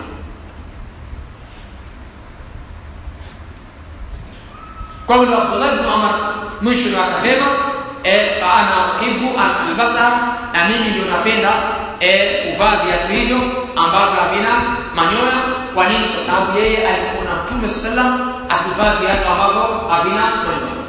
kwa hiyo Abdullah ibn Umar mwisho akasema eh, fa ana uhibbu an albasa na mimi ndio napenda eh, kuvaa viatu hivyo ambavyo havina manyoya kwa nini kwa sababu yeye alikuwa na mtume sallam akivaa viatu ambavyo havina manyoya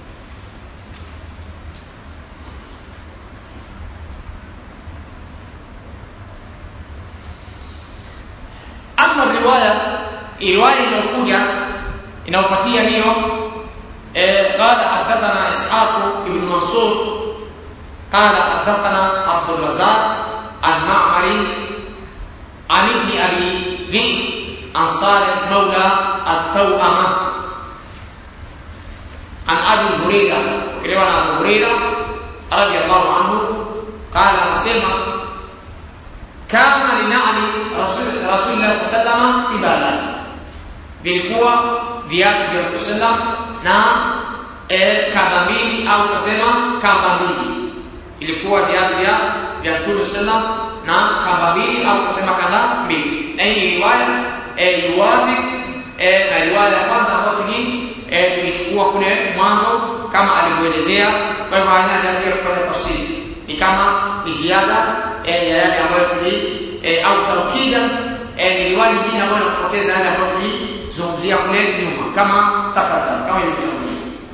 ama riwaya riwaya inayokuja inayofuatia hiyo eh, qala hadathana ishaq ibn mansur qala hadathana abdul razak an-ma'mari عن ابن ابي ذئب عن صالح مولى التوأمة عن ابي هريره كلمه عن ابو هريره رضي الله عنه قال نسمع كان لنعل رسول رسول الله صلى الله عليه وسلم قبالا vilikuwa viatu vya Mtume sallam na e, kamba mbili au kusema kamba mbili ilikuwa viatu vya vya Mtume sallam na kamba mbili au kusema kamba mbili na hii ni riwaya eh, yuwafik eh, na riwaya ya kwanza ambayo tuli eh, tulichukua kule mwanzo kama alivyoelezea kwa hivyo haina haja ya kufanya tafsiri ni kama ni ziada eh, ya yale ambayo tuli eh, au taukida eh, ni riwaya nyingine ambayo inapoteza yale ambayo tulizungumzia kule nyuma kama takadam kama ilivyotangulia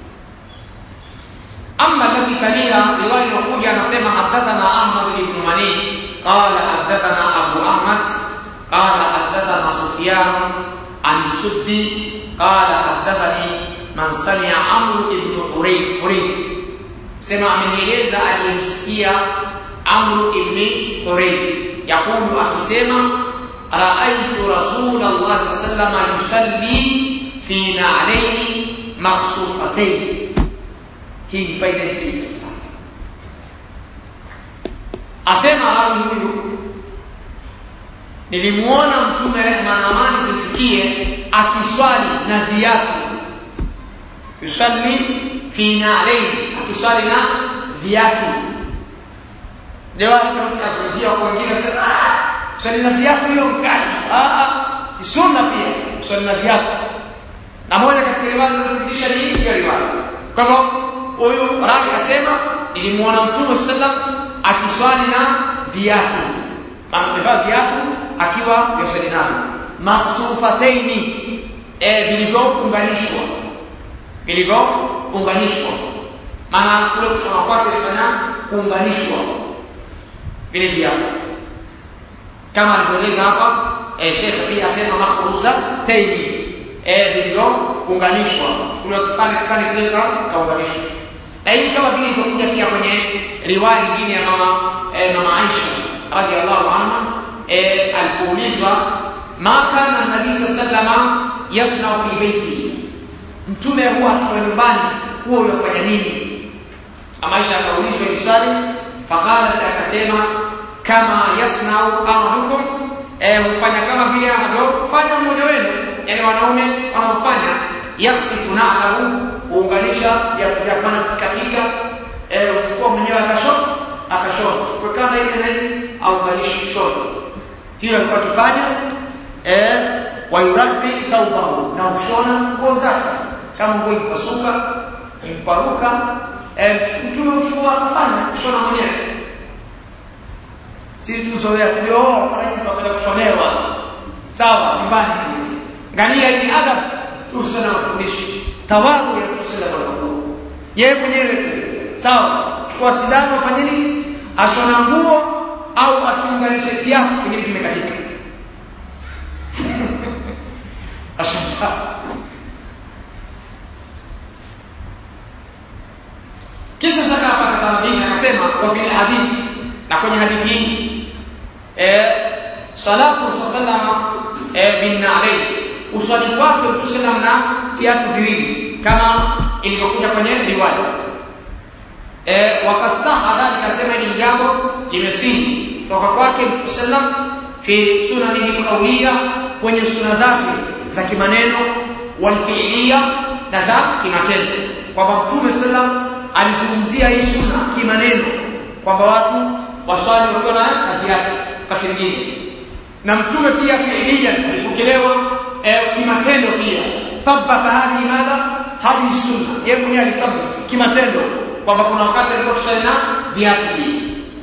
أما الذي تليها رواية الوقود anasema حدثنا أحمد بن مني قال حدثنا أبو أحمد قال حدثنا سفيان عن السدي قال حدثني من سمع عمرو بن حريث حريث سمع من يليزا aliyemsikia عمرو بن حريث يقول akisema رأيت رسول الله صلى الله عليه وسلم يصلي في نعلين مقصوفتين hii ni faida nyingine sana asema rawi huyu nilimuona mtume rehma na amani zimfikie akiswali na viatu yusalli fi na'layn akiswali na viatu leo tunazungumzia kwa wengine wasema ah swali na viatu hiyo mkali ah ah ni sunna pia swali na viatu na moja katika riwaya zinazofundisha ni hii riwaya kwa hivyo huyu rawi asema nilimuona mtume sallam akiswali na viatu amevaa viatu akiwa yosali navyo maksufataini eh vilivyounganishwa vilivyounganishwa maana kule kushona kwake sifanya kuunganishwa vile viatu kama alivyoeleza hapa eh, Sheikh pia asema makhruza taini eh vilivyounganishwa kule kipande kipande kile kaunganishwa na hili kama vile ilivyokuja pia kwenye riwaya nyingine ya mama eh, mama Aisha radhiallahu anha eh, alipoulizwa ma kana nabii sallallahu yasna fi baiti mtume huwa akiwa nyumbani huwa unafanya nini Maisha akaulizwa hili swali faqalat akasema kama yasnau ahadukum eh hufanya kama vile anavyofanya mmoja wenu yani wanaume wanaofanya yasifu na'lahu kuunganisha viatu vya pana katika eh uchukua mwenyewe akashona akashona chukua kanda ile na ile au ganisha shona hiyo alikuwa akifanya eh wayuraqi thawbahu na ushona nguo zake kama nguo ipasuka imparuka mtume uchukua akafanya kushona mwenyewe sisi tuzoea tulio mara nyingi tunapenda kushonewa sawa nyumbani angalia hii adab tusana mafundishi tawadhu ya tusala kwa yeye mwenyewe sawa chukua sindano afanye nini ashona nguo au afunganishe kiatu kingine kimekatika ashona kisha shaka hapa katamamisha akasema wa fil hadithi na kwenye hadithi hii eh salatu sallama eh bin na'layn uswali kwake tusallam na viatu viwili kama ilivyokuja kwenye riwaya eh wakati saha dhalika sema ni jambo limesihi kutoka kwake mtume sallam fi sunanihi qawliya kwenye suna zake za kimaneno wal fi'liya na za kimatendo kwamba mtume sallam alizungumzia hii sunna kimaneno kwamba watu waswali wakiwa na viatu wakati mwingine na mtume pia fi'liyan alipokelewa eh, kimatendo pia tabaka hadhi madha hadi sunna yeye mwenyewe alitabaka kimatendo kwamba kuna wakati alikuwa kuswali na viatu pia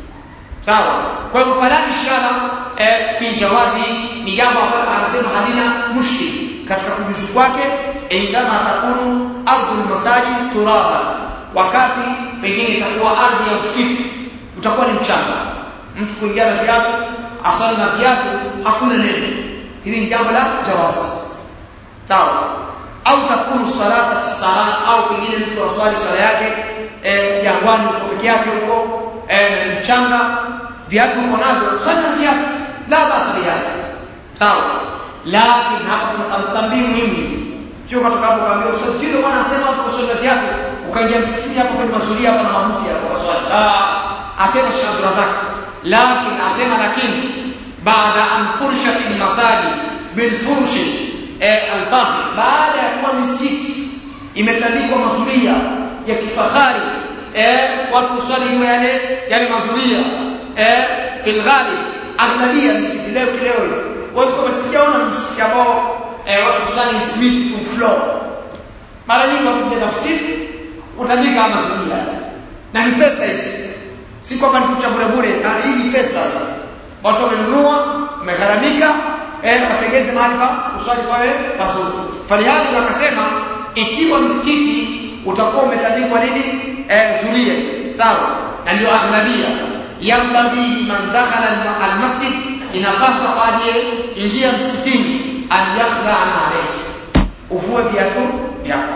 sawa kwa hiyo fala ishkala eh, fi jawazi ni jambo ambalo anasema halina mushkil katika kujuzu kwake indama takunu ardhul masajid turaba wakati pengine itakuwa ardhi ya usifu utakuwa ni mchanga mtu kuingia na viatu asali na viatu hakuna neno hili ni jambo la jawazi sawa au takunu salata fi salat au pengine mtu aswali swala yake jangwani eh, uko peke yake huko eh, mchanga viatu uko navyo swali na viatu la basi bihadha sawa lakini hapa kuna tambii muhimu sio kutoka hapo kaambia usajili bwana anasema hapo kuswali na viatu ukaingia msikitini hapo kwenye mazulia hapa na mabuti hapo kwa swali ah asema Sheikh Abdul Razak lakini asema lakini baada an furshat al-masajid bil fursh al-fakhr baada ya kuwa misikiti imetandikwa mazulia ya kifahari eh watu uswali juu yale yale mazulia eh fil ghalib aghlabia misikiti leo kileo hiyo wazi kama sijaona msikiti ambao eh watu kusali simiti tu floor mara nyingi watu kuja msikiti utandika mazulia na ni pesa hizi si kwamba ni kucha bure bure na hii ni pesa watu wamenunua wamegharamika eh watengeze mahali pa kuswali pawe pazuri falihali wakasema ikiwa msikiti utakuwa umetandikwa nini eh zulia sawa na ndio aghlabia yambaghi man dakhala almasjid inapaswa kwaje ingia msikitini an yakhla an alayhi uvue viatu vyako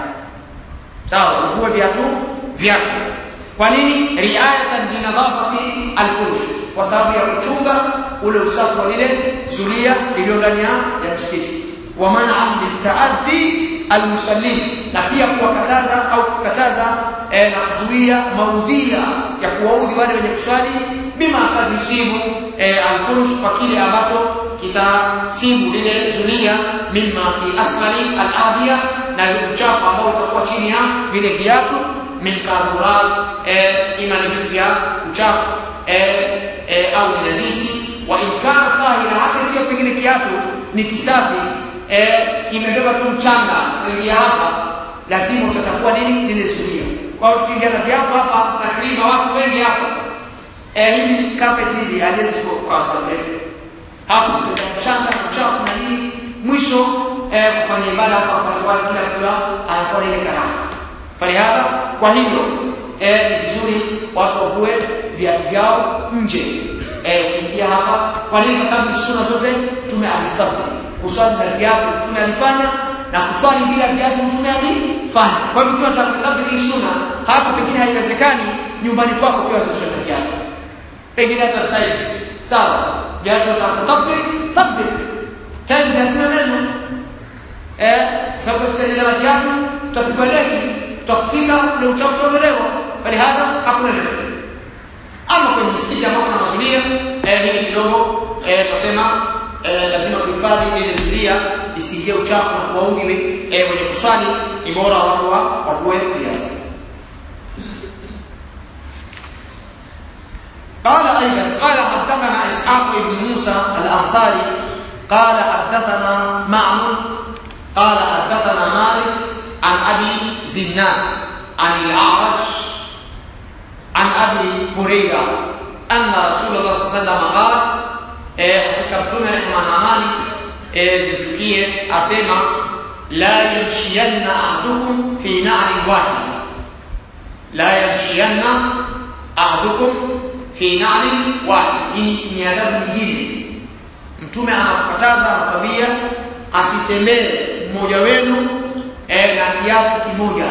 sawa uvue viatu vyako kwa nini riayatan linadhafati alfurush kwa sababu ya kuchunga ule usafi wa lile zulia lililo ndani ya msikiti wa man'an litaaddi almusallin na pia kuwakataza au kukataza e, na kuzuia maudhia ya kuwaudhi wale wenye kuswali bima kad yusibu e, alfurush kwa kile ambacho kitasibu lile zulia mimma fi asfali aladhiya na uchafu ambao utakuwa chini ya vile viatu min karurat eh, ima ni vitu vya uchafu eh, eh, au ni najisi wa in kana tahira hata ikiwa pengine kiatu ni kisafi eh, kimebeba tu mchanga kuingia hapa lazima utachafua nini lile zulia kwa hiyo tukiingia na viatu hapa takriban watu wengi hapa eh hili carpet hili haliwezi kwa muda mrefu hapo kutoka mchanga uchafu na nini mwisho eh, kufanya ibada hapa kwa kila mtu anakuwa ile karaha falihadha kwa hiyo eh, ni vizuri watu wavue viatu vyao nje eh, ukiingia hapa kwa nini kwa sababu sunna zote tume alistabu kuswali na viatu tume alifanya na kuswali bila viatu mtume alifanya kwa hivyo ukiwa unataka hii sunna hapa pengine haiwezekani nyumbani kwako pia usiswali na viatu pengine hata tiles sawa viatu utakutabir tabir tiles hasina neno eh sababu sikaje na viatu tutapigwa deki tutafutika ule uchafu utolewa bali hata hakuna neno ama kwenye msikiti ambao kuna mazulia eh hili kidogo eh tunasema eh, lazima tuhifadhi ile zulia isiingie uchafu na kuwaudhi eh, wenye kuswali ni bora watu wa wavue viatu قال أيضا قال حدثنا إسحاق بن موسى الأنصاري قال حدثنا معمر قال حدثنا مالك عن أبي زناد عن الأعرج عن أبي هريرة أن رسول الله صلى الله عليه وسلم قال hakika mtume rehema na amani zimshukie asema la yamshiyanna ahadukum fi na'rin wahid la yamshiyanna ahadukum fi na'rin wahid hii ni adabu nyingine mtume anatukataza anakwambia asitembee mmoja wenu eh, na kiatu kimoja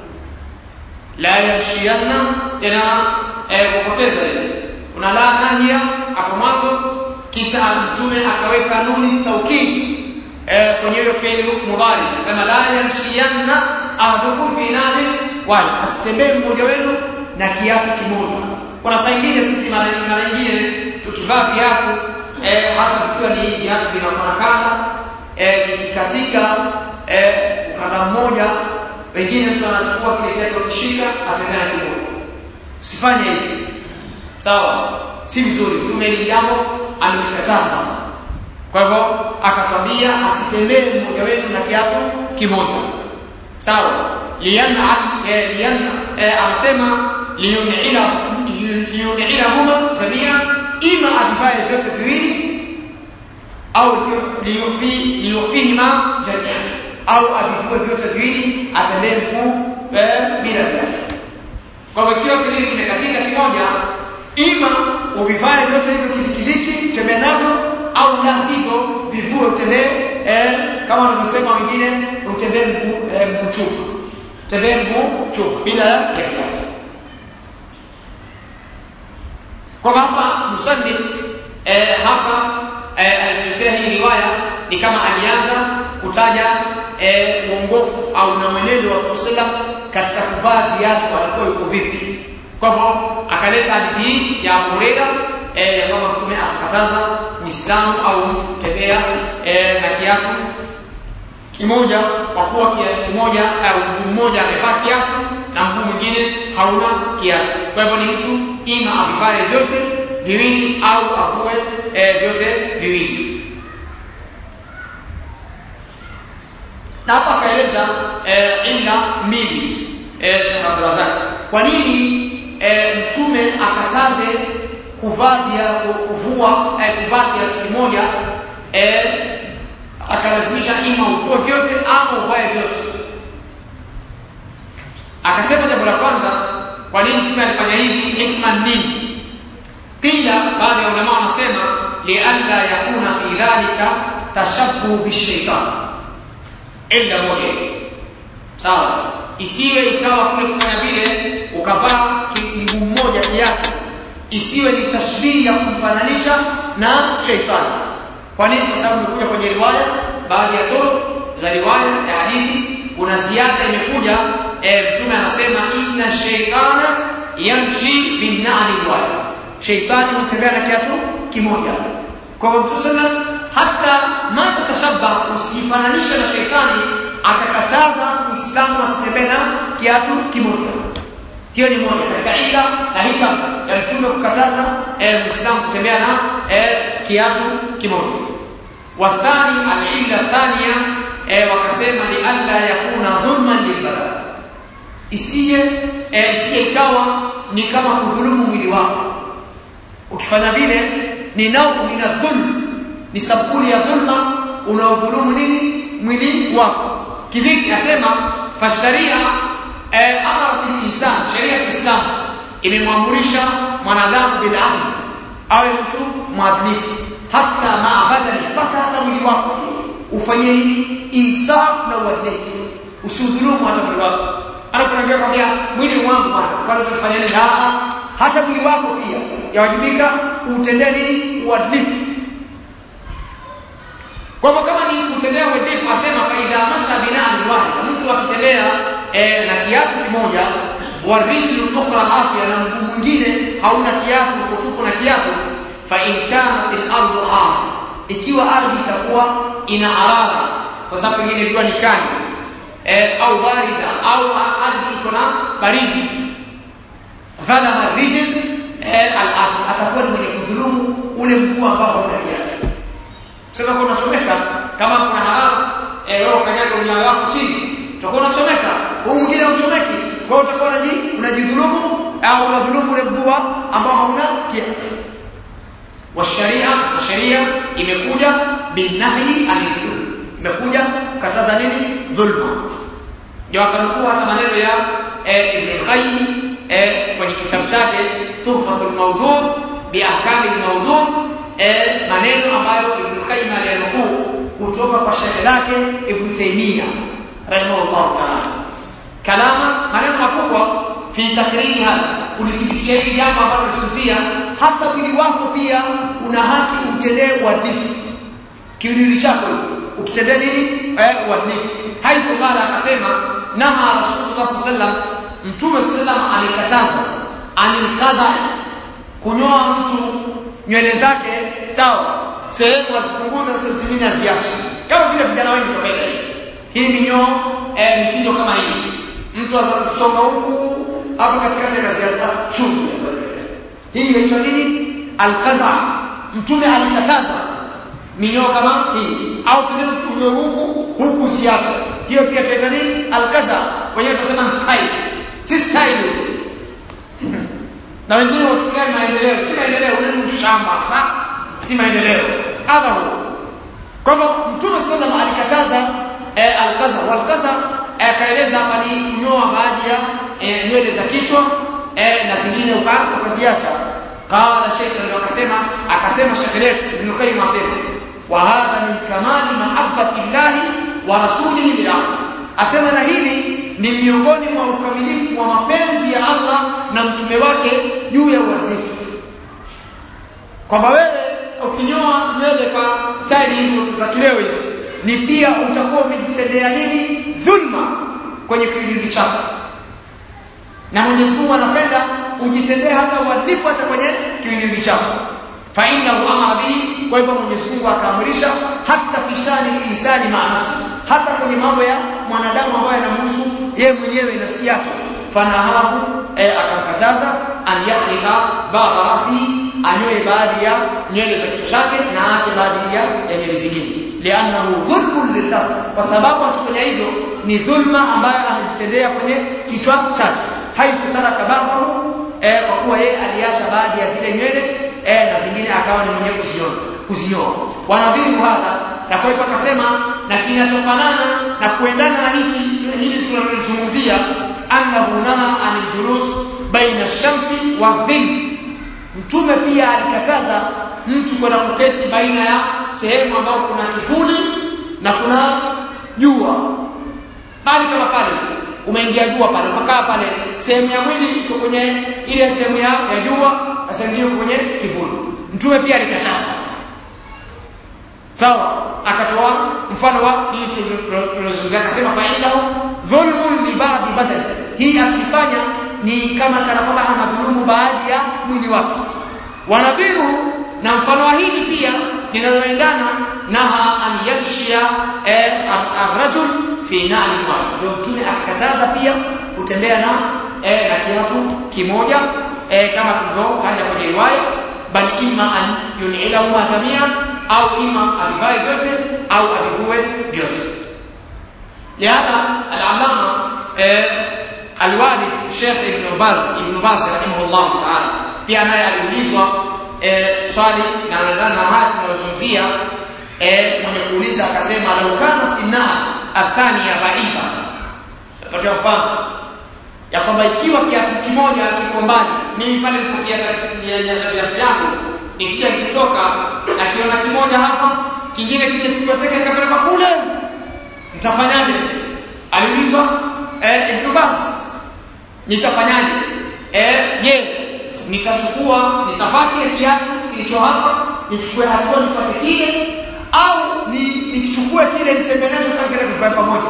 la yamshiyanna tena eh, kupoteza ile kuna la nahia hapo mwanzo kisha mtume akaweka nuni taukid eh, kwenye hiyo fi'li mudhari anasema la yamshiyanna ahadukum fi nari wahid asitembee mmoja wenu na kiatu kimoja kuna saa nyingine sisi mara mara nyingine tukivaa viatu eh, hasa vikiwa ni viatu vinakuwa kanda eh, ikikatika eh, ukanda mmoja wengine mtu anachukua kile kiatu akishika atembea na kimoja usifanye hivi sawa si vizuri mtume hili jambo amelikataza kwa hivyo akatwambia asitembee mmoja wenu na kiatu kimoja sawa lianna lianna anasema liyunila liyunila huma jamia ima avivae vyote viwili au liyufi liyufihima jamia au avivue vyote viwili atembee mguu bila viatu kwa hivyo ikiwa kile kimekatika kimoja ima uvivae vyote hivyo kidikidiki utembee navyo au la sivyo vivue utembee eh, kama wanavyosema wengine utembee mguu eh, mguu chupu utembee mguu chupu bila ya kiatu kwa hapa musannif eh, hapa eh, alitetea hii riwaya ni kama alianza kutaja eh, uongofu au na mwenendo wa Mtume katika kuvaa viatu alikuwa yuko vipi kwa hivyo akaleta hadithi hii ya Abu Huraira eh, ya kwamba mtume atakataza Muislamu au mtu kutembea eh, na kiatu kimoja kwa kuwa kiatu kimoja au mguu mmoja amevaa kiatu na mguu mwingine hauna kiatu. Kwa hivyo ni mtu ima avivae vyote viwili au avue eh, vyote viwili. Na hapa akaeleza eh, illa mbili eh, Sheikh Abdulrazak. Kwa nini e, mtume akataze kuvaa vya kuvua e, kuvaa kiatu kimoja e, akalazimisha ima uvue vyote ama uvae vyote akasema jambo la kwanza kwa nini mtume alifanya hivi hikma nini qila baadhi ya ulama wanasema lialla yakuna fi dhalika tashabbuh bishaitan illa moja sawa isiwe ikawa kule kufanya vile ukavaa mguu mmoja kiatu isiwe ni tashbihi ya kumfananisha na sheitani kwa nini kwa sababu imekuja kwenye riwaya baadhi ya toro za riwaya ya hadithi kuna ziada imekuja e, mtume anasema inna shaytana yamshi binnani wahid sheitani hutembea na kiatu kimoja kwa hivyo mtume hata ma tatashabba usijifananishe na sheitani akakataza muislamu asitembee na kiatu kimoja hiyo ni moja katika ila na hikam ya mtume kukataza eh, muislamu kutembea na eh, kiatu kimoja wathani alila thania e, wakasema li alla yakuna dhulman lilbadan isiye e, isiye ikawa ni kama kudhulumu mwili wako ukifanya vile ni nau min dhulm ni sampuli ya dhulma unaodhulumu nini mwili wako kivipi asema fasharia eh, amara bil insan sheria ya Kiislamu imemwamurisha mwanadamu bil adl awe mtu mwadilifu hata maabadani mpaka hata mwili wako ufanyie nini insaf na uadilifu usidhulumu hata mwili wako anakuambia kwambia mwili wangu bwana kwani tutafanya nini hata mwili wako pia yawajibika utendee nini uadilifu kwa hivyo kama ni kutendea uadilifu asema faidha masha binaan wahida mtu akitendea e, na kiatu kimoja warijlu ukhra afya na mguu mwingine hauna kiatu uko na kiatu fa in kanat al-ardu arda ikiwa ardhi itakuwa ina harara kwa sababu pengine ilikuwa ni kali e, au barida au ardhi iko na baridi dhalama rijl e, al-ardh atakuwa ni mwenye kudhulumu ule mguu ambao hauna kiatu sasa kwa unachomeka kama kuna harara eh wewe ukanyaga unyayo wako chini utakuwa unachomeka huu mwingine hauchomeki kwa hiyo utakuwa unaji unajidhulumu au unadhulumu ule mguu ambao hauna kiatu washaria na sheria imekuja binahi anidhulm imekuja kukataza nini dhulma ndio akanukuu hata maneno ya eh, Ibn Qayyim eh, kwenye kitabu chake Tuhfatul Mawdud bi ahkami al-mawdud eh, maneno ambayo Ibn Qayyim aliyanukuu kutoka kwa shekhe lake Ibn Taymiyyah rahimahullah ta'ala kalama maneno makubwa fi takriri hapa kulithibitisha hili jambo ambalo tunazungumzia hata mwili wako pia una haki utendee uadilifu kiwiliwili chako ukitendea nini eh, uadilifu haipo kala akasema naha rasulullah sallallahu mtume sallallahu alikataza anilkaza kunyoa mtu nywele zake sawa sehemu azipunguza na sehemu zingine aziache kama vile vijana wengi kwa kawaida hii minyoo eh, mtindo kama hii mtu azasonga huku hapa katikati akaziacha chungu hii inaitwa nini alqaza mtume alikataza minyoo kama hii au pengine mtu unyoe huku huku ziache hiyo pia tunaita nini alqaza wenyewe tunasema style si style na wengine wachukulia maendeleo si maendeleo ule ni ushamba sa si maendeleo hadha huo kwa hivyo mtume sallam alikataza eh, alqaza walqaza akaeleza hapa ni kunyoa baadhi ya eh, nywele za kichwa eh, na zingine ukaziacha qala sheikh ndio akasema akasema sheikh letu ibn qayyim asema wa hadha min kamali mahabbati llahi wa rasulihi bil asema na hili ni miongoni mwa ukamilifu wa mapenzi ya Allah na mtume wake juu ya uadilifu kwamba wewe ukinyoa nywele kwa style hizo za kileo hizi ni pia utakuwa umejitendea nini dhulma kwenye kiwiliwili chako na Mwenyezi Mungu anapenda ujitendee hata uadilifu hata kwenye kiwiliwili chako fa innahu amara bihi kwa hivyo Mwenyezi Mungu akaamrisha hata fishani insani ma nafsi hata kwenye mambo ya mwanadamu ambayo yanamhusu yeye mwenyewe nafsi yake fanahahu e, akamkataza an yahlika ba'da rasihi anyoe baadhi ya nywele za kichwa chake na aache baadhi ya, ya nywele zingine li'annahu dhulmun lilnas kwa sababu akifanya hivyo ni dhulma ambayo amejitendea kwenye kichwa chake haikutaraka ba'dahu eh, kwa kuwa yeye aliacha baadhi ya zile nywele eh, na zingine akawa ni mwenye kuzinyoa kuzinyoa wanadhiru hadha na kwa hivyo akasema na kinachofanana na kuendana na hichi hili tunalozungumzia annahu naha anil julus baina shamsi wa dhill mtume pia alikataza mtu kwenda kuketi baina ya sehemu ambayo kuna kivuli na kuna jua bali kama pale umeingia jua pale ukakaa pale sehemu ya mwili iko kwenye ile sehemu ya, ya jua na sehemu nyingine kwenye kivuli mtume pia alikataza sawa akatoa mfano wa hii tulizungumzia akasema fa innahu dhulmun li ba'di badani hii akifanya ni kama kana kwamba anadhulumu baadhi ya mwili wake wanadhiru na mfano wa hili pia linaloendana naha an yamshia arrajul fi na'li wahid ndio mtume akakataza pia kutembea na eh, na kiatu kimoja eh, kama tulivyotaja kwenye riwaya bal imma an yun'ilahu ma jami'an au ima avivae vyote au avivue vyote jana al-allama eh, alwali Sheikh Ibn Baz Ibn Baz rahimahullah ta'ala pia naye aliulizwa eh, swali na nadhani na haya tunayozungumzia eh, mwenye kuuliza akasema lau kana inaa athania baidha napata mfano ya kwamba ikiwa kiatu kimoja kiko mbali mimi pale nilipokiacha viatu yangu nikija nikitoka nakiona kimoja hapa kingine kije kupigwa teke nikapeleka kule nitafanyaje aliulizwa eh, Ibn Bas nitafanyaje eh je nitachukua nitavaa kile kiatu kilicho hapa nichukue hatua nipate kile au ni nikichukue kile nitembee nacho kama kile kifaa pamoja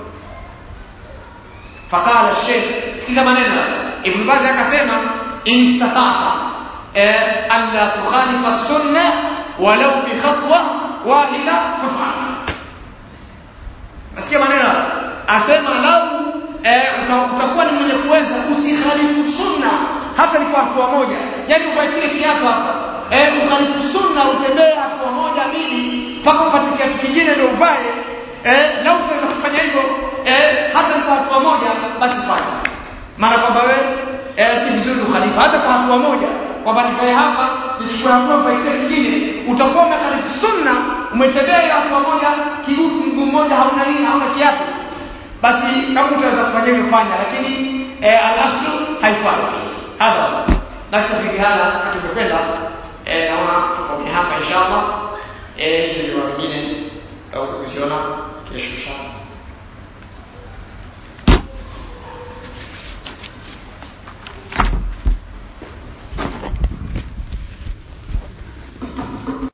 fakala Sheikh sikiza maneno Ibn Baz akasema instata'ta eh alla tukhalifa sunna walau bi khatwa wahida faf'al Nasikia maneno asema lau eh, utakuwa ni mwenye kuweza usikhalifu sunna hata ni kwa hatua moja yani uvae kile kiatu hapa eh, ukhalifu sunna utembee hatua moja mbili mpaka upate kiatu kingine ndio uvae eh, lau utaweza kufanya hivyo eh, hata ni kwa hatua moja basi fanya maana kwamba wewe eh, si vizuri ukhalifu hata kwa hatua moja kwamba nivae hapa nichukue hatua kwa kile kingine utakuwa umekhalifu sunna umetembea hiyo hatua moja kiguu mguu mmoja hauna nini hauna kiatu basi kama utaweza kufanya hivyo fanya lakini eh, al-aslu haifai hadha naktafi bihadha tumekwenda eh, naona tukomea hapa inshallah eh, hizi ndio zingine au kuziona kesho inshallah